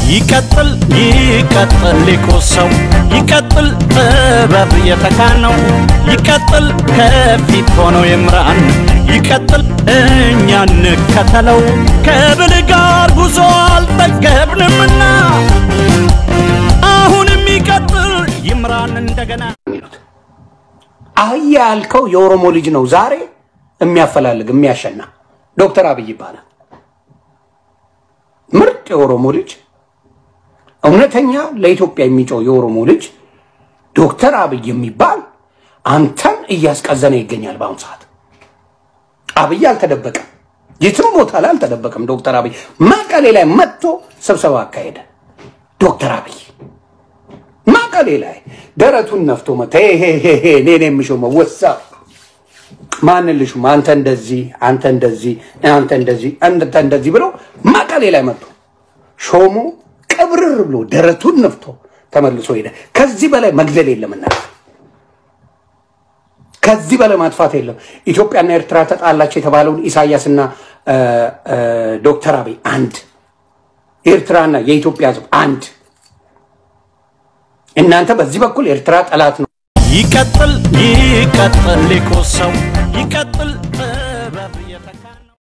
ይቀጥል ይቀጥል ሊቁ ሰው ይቀጥል ጥበብ የተካነው ይቀጥል ከፊት ሆኖ ይምራን ይቀጥል እኛ እንከተለው ከብል ጋር ጉዞ አልጠገብንምና አሁንም ይቀጥል ይምራን እንደገና የሚሉት አህያ ያልከው የኦሮሞ ልጅ ነው ዛሬ የሚያፈላልግ የሚያሸና ዶክተር አብይ ይባላል። ምርጥ የኦሮሞ ልጅ እውነተኛ ለኢትዮጵያ የሚጮው የኦሮሞ ልጅ ዶክተር አብይ የሚባል አንተን እያስቀዘነ ይገኛል። በአሁኑ ሰዓት አብይ አልተደበቀም፣ የትም ቦታ ላይ አልተደበቀም። ዶክተር አብይ መቀሌ ላይ መጥቶ ስብሰባ አካሄደ። ዶክተር አብይ መቀሌ ላይ ደረቱን ነፍቶ መጣ። እኔ ነው የምሾመው ወሳ ማንን ልሹም? አንተ እንደዚህ አንተ እንደዚህ አንተ እንደዚህ አንተ እንደዚህ ብሎ መቀሌ ላይ መጥቶ ሾሞ ቅብርር ብሎ ደረቱን ነፍቶ ተመልሶ ሄደ። ከዚህ በላይ መግደል የለምና ከዚህ በላይ ማጥፋት የለም። ኢትዮጵያና ኤርትራ ተጣላቸው የተባለውን ኢሳያስና ዶክተር አብይ አንድ፣ የኤርትራና የኢትዮጵያ ሕዝብ አንድ። እናንተ በዚህ በኩል ኤርትራ ጠላት ነው። ይቀጥል ይቀጥል ሊቁ ሰው ይቀጥል